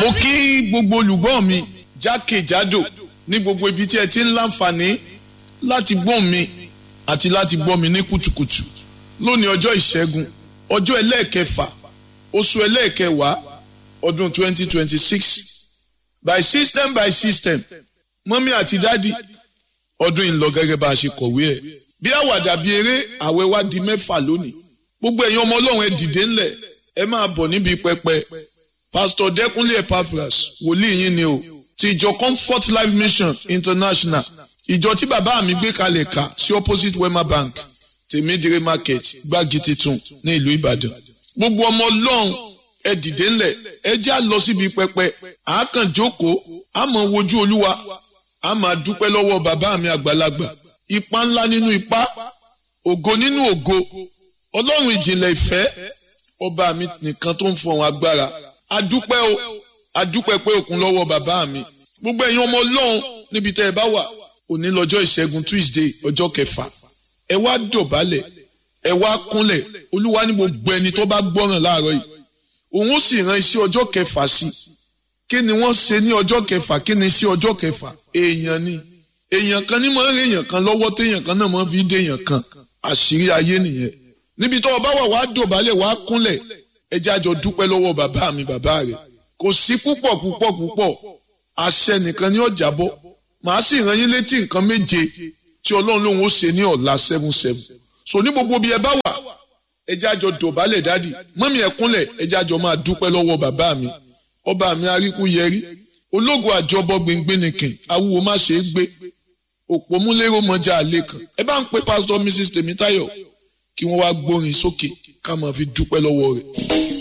mo kí gbogbo olùgbọ́ mi jákèjádò ní gbogbo ibi tí ẹ ti ń láǹfààní láti gbọ́ mi àti láti gbọ́ mi ní kùtùkùtù lónìí ọjọ́ ìṣẹ́gun ọjọ́ ẹlẹ́ẹ̀kẹfà oṣù ẹlẹ́ẹ̀kẹwàá ọdún 2026 by system by system mọ́mí àti dádì ọdún ìlọ gẹ́gẹ́ bá a ṣe kọ̀wé ẹ̀ bí àwàdà bí eré àwẹ̀ wá di mẹ́fà lónìí gbogbo ẹ̀yin ọmọ ọlọ́run ẹ dìde ńlẹ̀ ẹ máa bọ̀ níbi pẹpẹ pastor dẹkúnlé epaphras wòlíì yín ni o ti ìjọ comfort life mission international ìjọ tí bàbá mi gbé kalẹ̀ kà sí opposite wema bank tèmídìrí market gbági titun ní ìlú ìbàdàn gbogbo ọmọ ọlọ́run ẹ dìde ńlẹ̀ ẹ já lọ síbi pẹpẹ àákàn jókòó àmọ́ wojú olúwa a máa dúpẹ́ lọ́wọ́ bàbá mi àgbàlagbà ipa ńlá nínú ipa ògo nínú ògo ọlọ́run ìjìnlẹ̀ ìfẹ́ ọba mi nìkan tó ń fọhùn agbára adúpẹ́ o adúpẹ́ pé òkun lọ́wọ́ bàbá mi gbogbo ẹ̀yin ọmọ ọlọ́run níbi tẹ́ ẹ bá wà òní lọ́jọ́ ìṣẹ́gun tuesday ọjọ́ kẹfà ẹ wá dọ̀bálẹ̀ ẹ wá kúnlẹ̀ olúwa ní gbogbo ẹni tó bá gbọ́ràn láàárọ̀ yìí òun ó sì ran iṣẹ́ ọjọ́ kẹfà sí kí ni wọ́n ṣe ní ọjọ́ kẹfà kí ni iṣẹ́ ọjọ́ kẹfà èèyàn ni èèyàn kan ní máa ń rí èèyàn kan lọ́wọ́ téèyàn kan náà máa fi dé èèyàn kan àṣírí ayé nìyẹn níbi tó o bá wà wá dọ̀bálẹ̀ wá kúnlẹ̀ ẹ jẹ́ àjọ dúpẹ́ lọ́wọ́ bàbá mi bàbá rẹ̀ kò sí púpọ̀ púpọ̀ púpọ̀ àṣẹ nìkan ní ọjà bọ́ màá sì rán yín létí nǹkan méje tí ọlọ́run lòun ó ṣe ní ọ̀la seven seven so ní gbogbo bí ẹ bá wà ẹ jẹ́ àjọ dọ̀bálẹ̀ dádì mọ́mí ẹ kúnlẹ̀ ẹ jẹ́ àjọ máa dúpẹ́ lọ́wọ́ bàbá mi ọba mi aríkú yẹrí ológo àjọbọ gbẹngbẹnìkìn awúwo má ṣe é gbé òpó múlẹ́rọ̀ mọ́jà àlẹ́ kan ẹ bá ń pe pásítọ̀ mrs tèmítáyọ̀ kí wọ́n wá gbórin sókè ká máa fi dúpẹ́ lọ́wọ́ rẹ̀.